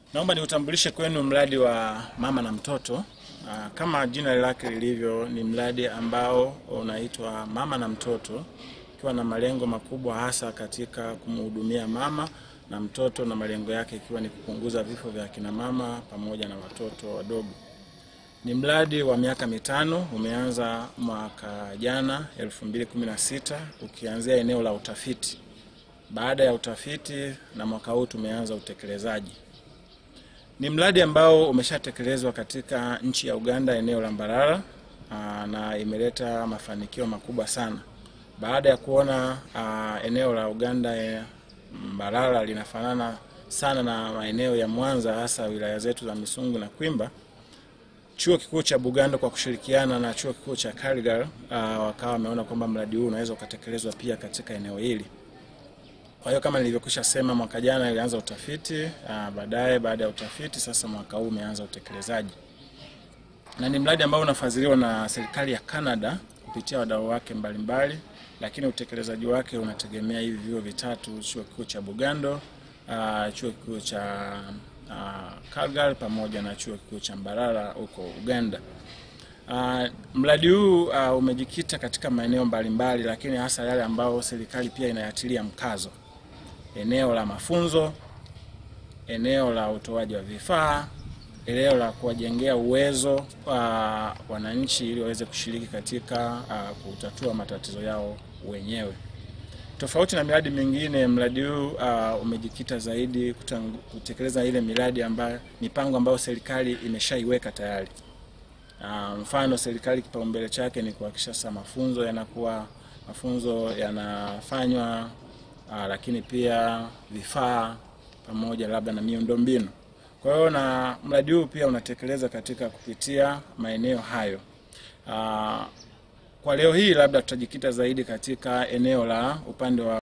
Naomba niutambulishe kwenu mradi wa mama na mtoto. Aa, Kama jina lake lilivyo, ni mradi ambao unaitwa mama na mtoto, ikiwa na malengo makubwa hasa katika kumhudumia mama na mtoto, na malengo yake ikiwa ni kupunguza vifo vya akina mama pamoja na watoto wadogo. Ni mradi wa miaka mitano, umeanza mwaka jana 2016 ukianzia eneo la utafiti. Baada ya utafiti na mwaka huu tumeanza utekelezaji. Ni mradi ambao umeshatekelezwa katika nchi ya Uganda eneo la Mbarara aa, na imeleta mafanikio makubwa sana. Baada ya kuona aa, eneo la Uganda e, Mbarara linafanana sana na maeneo ya Mwanza hasa wilaya zetu za Misungu na Kwimba, Chuo Kikuu cha Bugando kwa kushirikiana na Chuo Kikuu cha Karigal aa, wakawa wameona kwamba mradi huu unaweza ukatekelezwa pia katika eneo hili. Kwa hiyo kama nilivyokwisha sema, mwaka jana ilianza utafiti aa, baadaye baada ya utafiti sasa mwaka huu umeanza utekelezaji, na ni mradi ambao unafadhiliwa na serikali ya Canada kupitia wadau wake mbalimbali, lakini utekelezaji wake unategemea hivi vyuo vitatu: chuo kikuu cha Bugando, aa, chuo kikuu cha aa, Calgary pamoja na chuo kikuu cha Mbarara huko Uganda. Uh, mradi huu uh, umejikita katika maeneo mbalimbali, lakini hasa yale ambayo serikali pia inayatilia mkazo: eneo la mafunzo, eneo la utoaji wa vifaa, eneo la kuwajengea uwezo uh, wananchi ili waweze kushiriki katika uh, kutatua matatizo yao wenyewe. Tofauti na miradi mingine, mradi huu uh, umejikita zaidi kutangu, kutekeleza ile miradi ambayo mipango ambayo serikali imeshaiweka tayari. Uh, mfano serikali kipaumbele chake ni kuhakikisha sasa mafunzo yanakuwa mafunzo yanafanywa, uh, lakini pia vifaa pamoja labda na miundombinu. Kwa hiyo na mradi huu pia unatekeleza katika kupitia maeneo hayo. Uh, kwa leo hii labda tutajikita zaidi katika eneo la upande wa